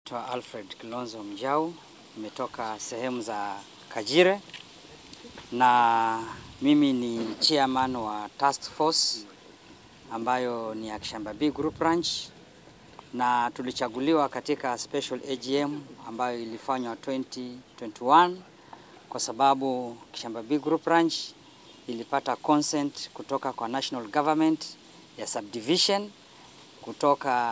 Naitwa Alfred Kilonzo Mjau, nimetoka sehemu za Kajire na mimi ni chairman wa task force ambayo ni ya Kishamba B Group Ranch, na tulichaguliwa katika special AGM ambayo ilifanywa 2021 kwa sababu Kishamba B Group Ranch ilipata consent kutoka kwa national government ya subdivision kutoka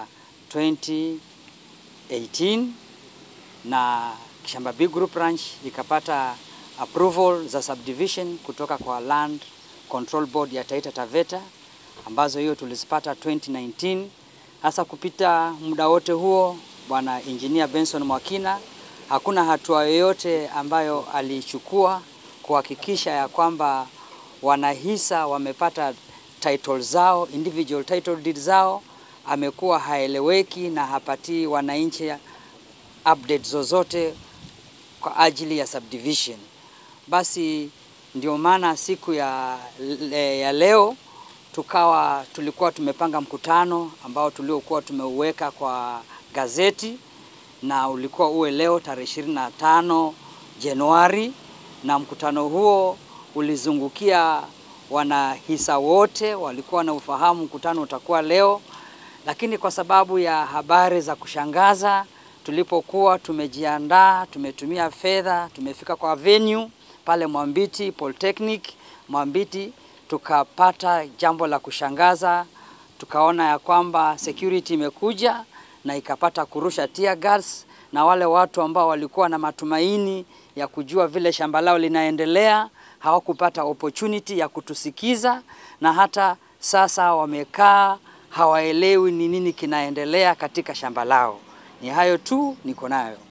2018 na Kishamba B Group Ranch ikapata approval za subdivision kutoka kwa Land Control Board ya Taita Taveta ambazo hiyo tulizipata 2019. Hasa kupita muda wote huo, bwana engineer Benson Mwakina hakuna hatua yoyote ambayo alichukua kuhakikisha ya kwamba wanahisa wamepata title zao, individual title deed zao. Amekuwa haeleweki na hapatii wananchi update zozote kwa ajili ya subdivision. Basi ndio maana siku ya, le, ya leo tukawa tulikuwa tumepanga mkutano ambao tuliokuwa tumeuweka kwa gazeti na ulikuwa uwe leo tarehe 25 Januari, na mkutano huo ulizungukia wanahisa wote, walikuwa na ufahamu mkutano utakuwa leo, lakini kwa sababu ya habari za kushangaza tulipokuwa tumejiandaa, tumetumia fedha, tumefika kwa venue pale Mwambiti Polytechnic Mwambiti, tukapata jambo la kushangaza. Tukaona ya kwamba security imekuja na ikapata kurusha tear gas, na wale watu ambao walikuwa na matumaini ya kujua vile shamba lao linaendelea hawakupata opportunity ya kutusikiza, na hata sasa wamekaa hawaelewi ni nini kinaendelea katika shamba lao. Ni hayo tu niko nayo.